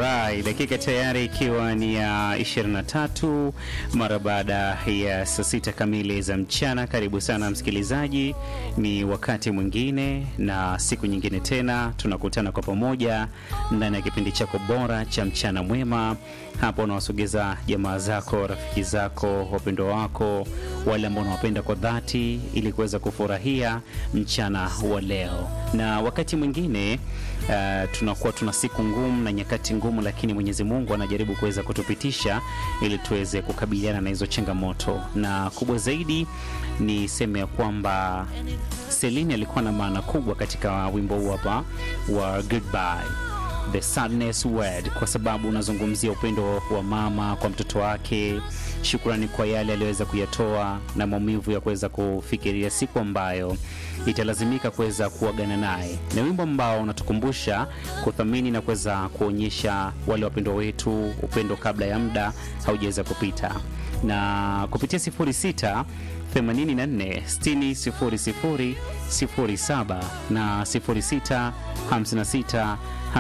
Alright, dakika tayari ikiwa ni ya 23 mara baada ya saa sita kamili za mchana. Karibu sana msikilizaji, ni wakati mwingine na siku nyingine tena tunakutana kwa pamoja ndani ya kipindi chako bora cha mchana mwema. Hapa unawasogeza jamaa zako, rafiki zako, wapendwa wako, wale ambao unawapenda kwa dhati, ili kuweza kufurahia mchana wa leo. Na wakati mwingine uh, tunakuwa tuna siku ngumu na nyakati ngumu, lakini Mwenyezi Mungu anajaribu kuweza kutupitisha ili tuweze kukabiliana na hizo changamoto, na kubwa zaidi ni seme ya kwamba Celine alikuwa na maana kubwa katika wimbo huu hapa wa Goodbye the sadness word, kwa sababu unazungumzia upendo wa mama kwa mtoto wake, shukrani kwa yale aliyoweza kuyatoa na maumivu ya kuweza kufikiria siku ambayo italazimika kuweza kuagana naye. Ni wimbo ambao unatukumbusha kuthamini na kuweza kuonyesha wale wapendwa wetu upendo kabla ya muda haujaweza kupita, na kupitia 06 84 60 00 07 na 06 56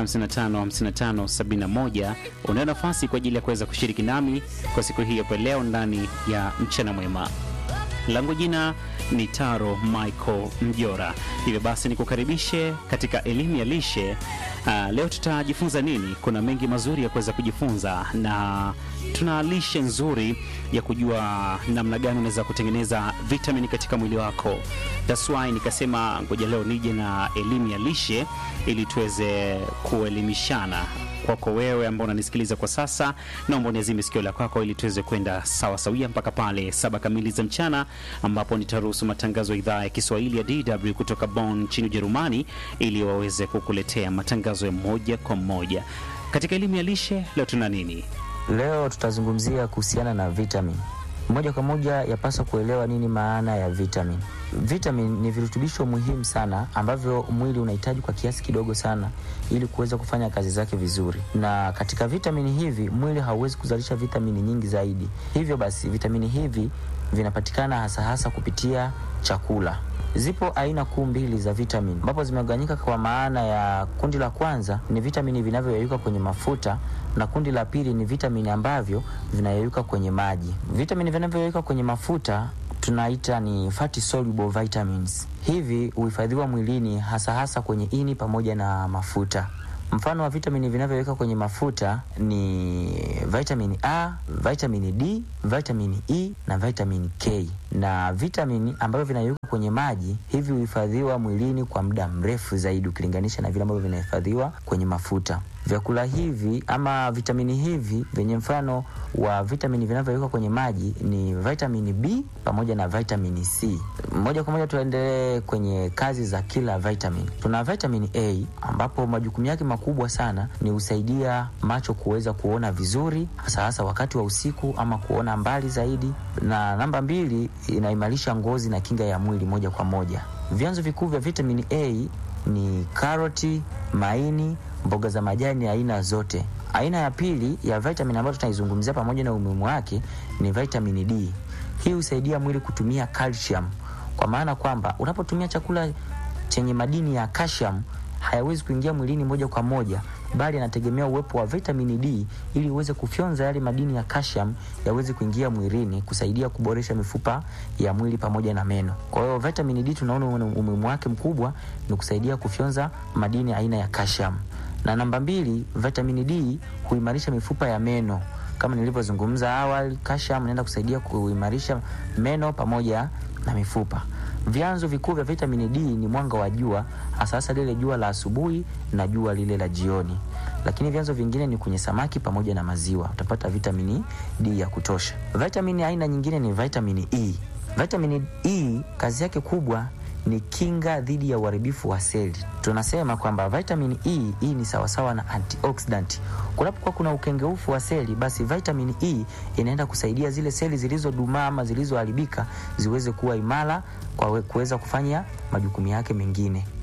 55 55 71 unayo nafasi kwa ajili ya kuweza kushiriki nami kwa siku hii hapa leo ndani ya mchana mwema. Langu jina ni Taro Michael Mjora. Hivyo basi nikukaribishe katika elimu ya lishe. Uh, leo tutajifunza nini? Kuna mengi mazuri ya kuweza kujifunza na tuna lishe nzuri ya kujua namna gani unaweza kutengeneza vitamini katika mwili wako. That's why nikasema ngoja leo nije na elimu ya lishe ili tuweze kuelimishana kwako wewe ambao unanisikiliza kwa sasa, naomba uniazime sikio la kwako ili tuweze kwenda sawa sawia mpaka pale saba kamili za mchana, ambapo nitaruhusu matangazo ya idhaa ya Kiswahili ya DW kutoka Bonn nchini Ujerumani, ili waweze kukuletea matangazo ya moja kwa moja. Katika elimu ya lishe leo tuna nini? Leo tutazungumzia kuhusiana na vitamin. Moja kwa moja yapaswa kuelewa nini maana ya vitamin. Vitamin ni virutubisho muhimu sana ambavyo mwili unahitaji kwa kiasi kidogo sana ili kuweza kufanya kazi zake vizuri, na katika vitamini hivi mwili hauwezi kuzalisha vitamini nyingi zaidi. Hivyo basi vitamini hivi vinapatikana hasa hasa kupitia chakula. Zipo aina kuu mbili za vitamini ambapo zimegawanyika kwa maana ya kundi la kwanza ni vitamini vinavyoyeyuka kwenye mafuta na kundi la pili ni vitamini ambavyo vinayeyuka kwenye maji. Vitamini vinavyoyeyuka kwenye mafuta tunaita ni fatty soluble vitamins. Hivi huhifadhiwa mwilini hasa hasa kwenye ini pamoja na mafuta. Mfano wa vitamini vinavyoweka kwenye mafuta ni vitamini A, vitamini D, vitamini E na vitamini K. Na vitamini ambavyo vinayeyuka kwenye maji hivi huhifadhiwa mwilini kwa muda mrefu zaidi ukilinganisha na vile ambavyo vinahifadhiwa kwenye mafuta. Vyakula hivi ama vitamini hivi vyenye mfano wa vitamini vinavyowekwa kwenye maji ni vitamini B pamoja na vitamini C. Moja kwa moja tuendelee kwenye kazi za kila vitamin. Tuna vitamini A ambapo majukumu yake makubwa sana ni husaidia macho kuweza kuona vizuri, hasa hasa wakati wa usiku ama kuona mbali zaidi, na namba mbili inaimarisha ngozi na kinga ya mwili moja kwa moja. Vyanzo vikuu vya vitamini A ni karoti, maini mboga za majani aina zote. Aina ya pili ya vitamini ambayo tutaizungumzia pamoja na umuhimu wake ni vitamini D. Hii husaidia mwili kutumia calcium, kwa maana kwamba unapotumia chakula chenye madini ya calcium hayawezi kuingia mwilini moja kwa moja, bali anategemea uwepo wa vitamini D ili uweze kufyonza yale madini ya calcium yaweze kuingia mwilini kusaidia kuboresha mifupa ya mwili pamoja na meno. Kwa hiyo vitamini D tunaona umuhimu wake mkubwa ni kusaidia kufyonza madini aina ya calcium. Na namba mbili, vitamini D huimarisha mifupa ya meno kama nilivyozungumza awali. Calcium inaenda kusaidia kuimarisha meno pamoja na mifupa. Vyanzo vikuu vya vitamini D ni mwanga wa jua, hasa hasa lile jua la asubuhi na jua lile la jioni, lakini vyanzo vingine ni kwenye samaki pamoja na maziwa, utapata vitamini D ya kutosha. Vitamini aina nyingine ni vitamini E. Vitamini E kazi yake kubwa ni kinga dhidi ya uharibifu wa seli. Tunasema kwamba vitamini E hii ni sawasawa na antioxidant. Kunapokuwa kuna ukengeufu wa seli, basi vitamini E inaenda kusaidia zile seli zilizodumaa ama zilizoharibika ziweze kuwa imara kwa kuweza kufanya majukumu yake mengine.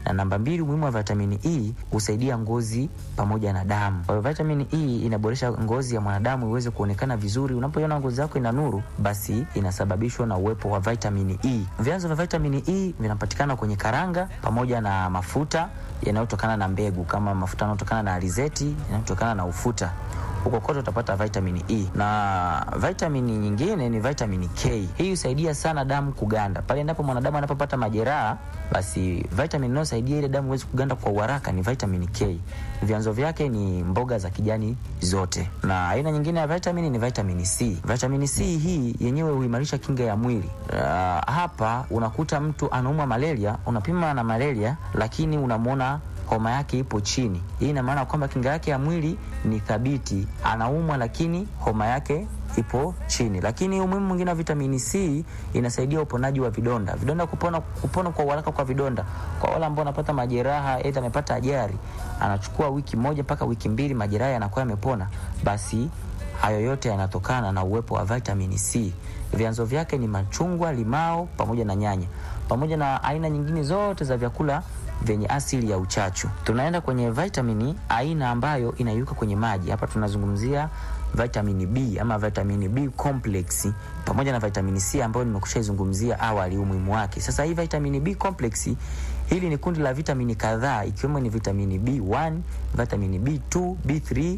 na namba mbili, umuhimu wa vitamini E husaidia ngozi pamoja na damu. Kwa hiyo vitamini E inaboresha ngozi ya mwanadamu iweze kuonekana vizuri. Unapoiona ngozi yako ina nuru, basi inasababishwa na uwepo wa vitamini E. Vyanzo vya vitamini E vinapatikana kwenye karanga pamoja na mafuta yanayotokana na mbegu kama mafuta yanayotokana na alizeti, yanayotokana na ufuta huko kote utapata vitamini E na vitamini nyingine ni vitamini K. Hii husaidia sana damu kuganda pale endapo mwanadamu anapopata majeraha, basi vitamini inayosaidia ile damu iweze kuganda kwa uharaka ni vitamini K. Vyanzo vyake ni mboga za kijani zote, na aina nyingine ya vitamini ni vitamini C. Vitamini C hii yenyewe huimarisha kinga ya mwili. Uh, hapa unakuta mtu anaumwa malaria, unapima na malaria, lakini unamwona homa yake ipo chini. Hii ina maana kwamba kinga yake ya mwili ni thabiti, anaumwa lakini homa yake ipo chini. Lakini umuhimu mwingine wa vitamini C inasaidia uponaji wa vidonda, vidonda kupona, kupona kwa uharaka kwa vidonda. Kwa wale ambao wanapata majeraha, aidha amepata ajali, anachukua wiki moja mpaka wiki mbili, majeraha yanakuwa yamepona, basi hayo yote yanatokana na uwepo wa vitamini C. Vyanzo vyake ni machungwa, limao pamoja na nyanya, pamoja na aina nyingine zote za vyakula vyenye asili ya uchachu. Tunaenda kwenye vitamini aina ambayo inayuka kwenye maji. Hapa tunazungumzia vitamini B ama vitamini B complex pamoja na vitamini C ambayo nimekushaizungumzia awali umuhimu wake. Sasa hii vitamini B complex hili ni kundi la vitamini kadhaa ikiwemo ni vitamini B1, vitamini B2, B3,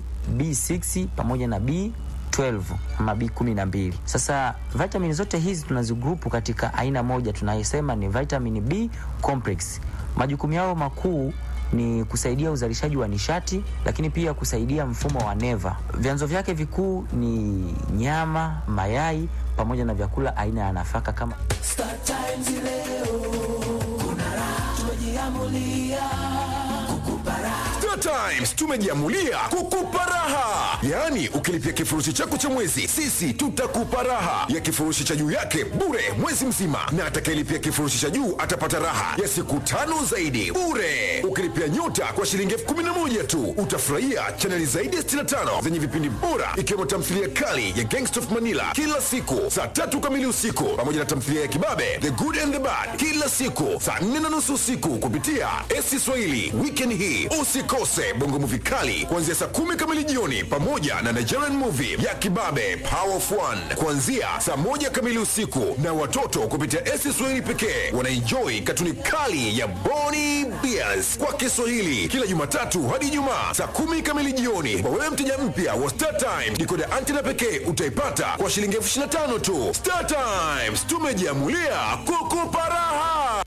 B6 pamoja na B 12 ama B12. Sasa vitamini zote hizi tunazigrupu katika aina moja tunayosema ni vitamini B complex. Majukumu yao makuu ni kusaidia uzalishaji wa nishati, lakini pia kusaidia mfumo wa neva. Vyanzo vyake vikuu ni nyama, mayai pamoja na vyakula aina ya nafaka kama Star Times leo kuna raha, tumejiamulia kukupa raha. Star Times tumejiamulia kukupa raha, yaani ukilipia kifurushi chako cha mwezi, sisi tutakupa raha ya kifurushi cha juu yake bure mwezi mzima, na atakayelipia kifurushi cha juu atapata raha ya siku tano zaidi bure. Ukilipia nyota kwa shilingi elfu kumi na moja tu utafurahia chaneli zaidi ya 65 zenye vipindi bora ikiwemo tamthilia kali ya Gangsta of Manila kila siku saa tatu kamili usiku pamoja na tamthilia ya kibabe The Good and the Bad kila siku saa nne na nusu usiku kupitia esi Swahili. Weekend hii usikose bongo movie kali kuanzia saa kumi kamili jioni pamoja na Nigerian movie ya kibabe Power of One kuanzia saa moja kamili usiku, na watoto kupitia esi Swahili pekee wanaenjoy katuni kali ya Boni Bears kwa Kiswahili kila Jumatatu hadi Ijumaa saa kumi kamili jioni. Kwa wewe mteja mpya wa Star Time, dikoda antena pekee utaipata kwa shilingi elfu ishirini na tano tu. Star Times tumejiamulia kukupa raha.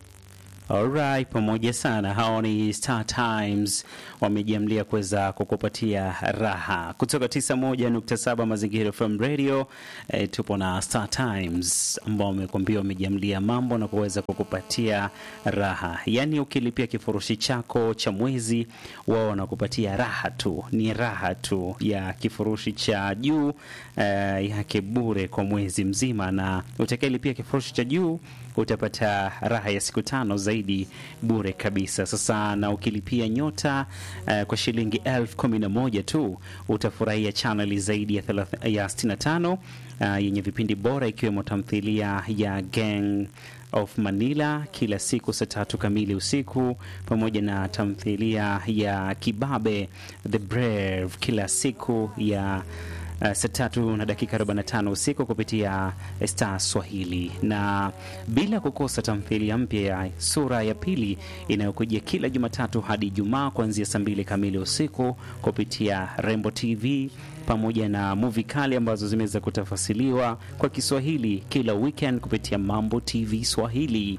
Alright, pamoja sana. Hao ni Star Times wamejiamlia kuweza kukupatia raha kutoka 91.7 Mazingira FM Radio. E, tupo na Star Times ambao wamekwambia wamejiamlia mambo na kuweza kukupatia raha, yaani ukilipia kifurushi chako cha mwezi, wao wanakupatia raha tu, ni raha tu ya kifurushi cha juu e, yake bure kwa mwezi mzima, na utakayelipia kifurushi cha juu utapata raha ya siku tano zaidi bure kabisa. Sasa na ukilipia nyota uh, kwa shilingi elfu kumi na moja tu utafurahia chaneli zaidi ya, thelath- ya 65 uh, yenye vipindi bora ikiwemo tamthilia ya Gang of Manila kila siku saa tatu kamili usiku pamoja na tamthilia ya Kibabe The Brave kila siku ya Uh, saa tatu na dakika 45 usiku kupitia Star Swahili, na bila kukosa tamthilia mpya ya sura ya pili inayokujia kila Jumatatu hadi Ijumaa kuanzia saa mbili kamili usiku kupitia Rembo TV pamoja na movie kali ambazo zimeweza kutafasiliwa kwa Kiswahili kila weekend kupitia Mambo TV Swahili,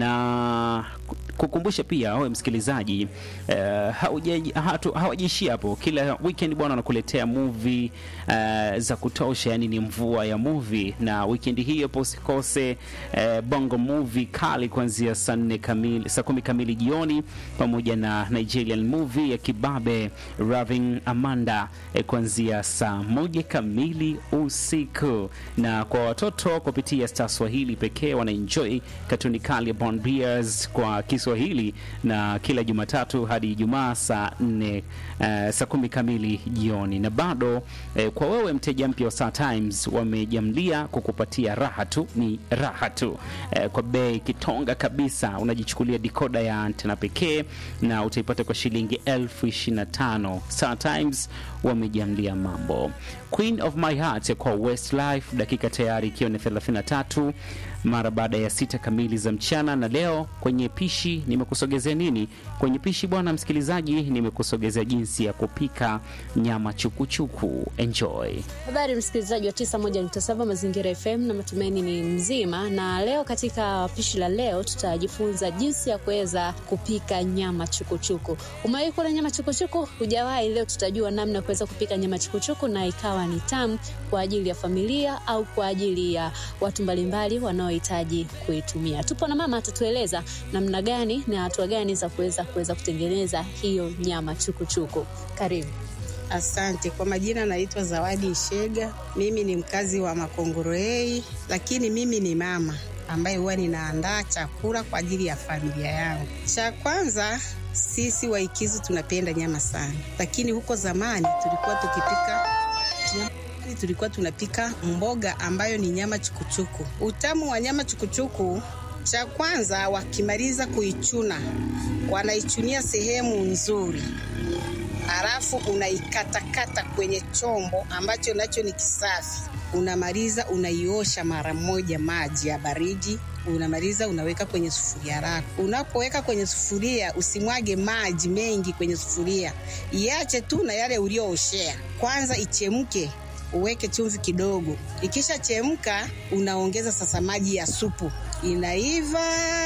na kukumbusha pia wewe msikilizaji, uh, haujaji- hatu- hawajiishi hapo. Kila weekend bwana wanakuletea movie uh, za kutosha, yani ni mvua ya movie, na weekend hii hapo usikose uh, bongo movie kali kuanzia saa nne kamili, saa kumi kamili jioni, pamoja na Nigerian movie ya Kibabe Raving Amanda eh, kuanzia saa moja kamili usiku, na kwa watoto kupitia Star Swahili pekee wanaenjoy katuni kali ya Bond Bears kwa Kiswahili na kila Jumatatu hadi Ijumaa saa nne uh, saa kumi kamili jioni, na bado eh, kwa wewe wewe mteja mpya wa Star Times, wamejamlia kukupatia raha tu, ni raha tu eh, kwa bei kitonga kabisa. Unajichukulia dikoda ya antena pekee na utaipata kwa shilingi elfu ishirini na tano. Star Times wamejamlia mambo. Queen of My Heart kwa Westlife, dakika tayari ikiwa ni 33 mara baada ya sita kamili za mchana. Na leo kwenye pishi nimekusogezea nini? Kwenye pishi bwana msikilizaji, nimekusogezea jinsi ya kupika nyama chukuchuku. Enjoy. Habari msikilizaji wa 91.7 Mazingira FM na matumaini ni mzima. Na leo katika pishi la leo tutajifunza jinsi ya kuweza kupika nyama chukuchuku. Umewahi kula nyama chukuchuku? Hujawahi? Leo tutajua namna ya kuweza kupika nyama chukuchuku na ikawa ni tamu kwa ajili ya familia au kwa ajili ya watu mbalimbali wanaohitaji kuitumia. Tupo na mama atatueleza namna gani na hatua gani za kuweza kuweza kutengeneza hiyo nyama chukuchuku. Karibu. Asante. Kwa majina naitwa Zawadi Ishega. Mimi ni mkazi wa Makongoroei, lakini mimi ni mama ambaye huwa ninaandaa chakula kwa ajili ya familia yangu. Cha kwanza, sisi Waikizu tunapenda nyama sana, lakini huko zamani tulikuwa tukipika nyama tulikuwa tunapika mboga ambayo ni nyama chukuchuku. Utamu wa nyama chukuchuku, cha kwanza, wakimaliza kuichuna wanaichunia sehemu nzuri halafu unaikatakata kwenye chombo ambacho nacho ni kisafi. Unamaliza unaiosha mara moja maji ya baridi, unamaliza unaweka kwenye sufuria lako. Unapoweka kwenye sufuria, usimwage maji mengi kwenye sufuria, iache tu na yale uliooshea. Kwanza ichemke, uweke chumvi kidogo. Ikisha chemka, unaongeza sasa maji ya supu, inaiva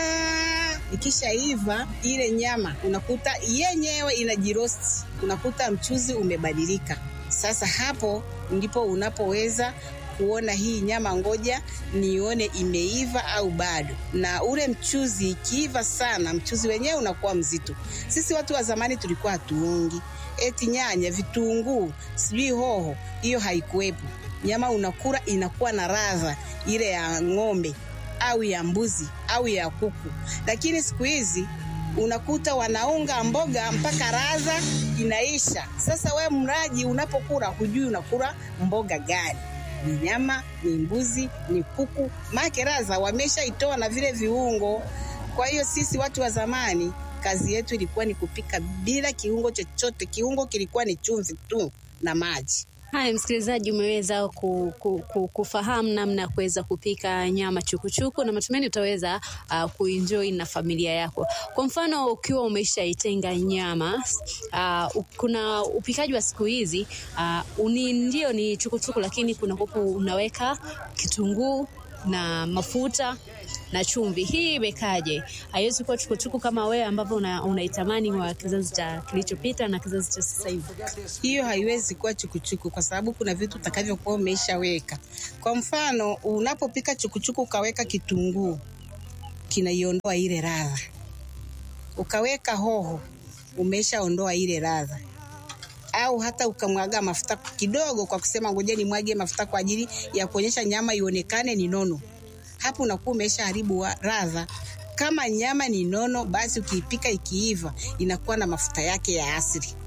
ikishaiva ile nyama unakuta yenyewe inajirosti, unakuta mchuzi umebadilika. Sasa hapo ndipo unapoweza kuona hii nyama, ngoja nione imeiva au bado. Na ule mchuzi ikiiva sana, mchuzi wenyewe unakuwa mzito. Sisi watu wa zamani tulikuwa hatuungi eti nyanya, vitunguu, sijui hoho, hiyo haikuwepo. Nyama unakula inakuwa na radha ile ya ng'ombe au ya mbuzi au ya kuku, lakini siku hizi unakuta wanaunga mboga mpaka radha inaisha. Sasa we mraji, unapokula hujui unakula mboga gani, ni nyama, ni mbuzi, ni kuku, make radha wameshaitoa na vile viungo. Kwa hiyo sisi watu wa zamani kazi yetu ilikuwa ni kupika bila kiungo chochote. Kiungo kilikuwa ni chumvi tu na maji. Haya, msikilizaji, umeweza ku, ku, ku, kufahamu namna ya kuweza kupika nyama chukuchuku na matumaini utaweza uh, kuenjoy na familia yako. Kwa mfano, ukiwa umeshaitenga nyama uh, kuna upikaji wa siku hizi uh, uni ndio ni chukuchuku, lakini kuna kupo unaweka kitunguu na mafuta na chumvi. Hii imekaje? Haiwezi kuwa chukuchuku kama wewe ambavyo una, unaitamani wa kizazi cha kilichopita na kizazi cha sasa hivi. Hiyo haiwezi kuwa chukuchuku kwa sababu kuna vitu utakavyokuwa umeishaweka. Kwa mfano, unapopika chukuchuku ukaweka kitunguu, kinaiondoa ile ladha. Ukaweka hoho, umeshaondoa ile ladha au hata ukamwaga mafuta kidogo kwa kusema ngoja nimwage mafuta kwa ajili ya kuonyesha nyama ionekane ni nono. Hapo unakuwa umeshaharibu ladha. Kama nyama ni nono, basi ukiipika ikiiva inakuwa na mafuta yake ya asili.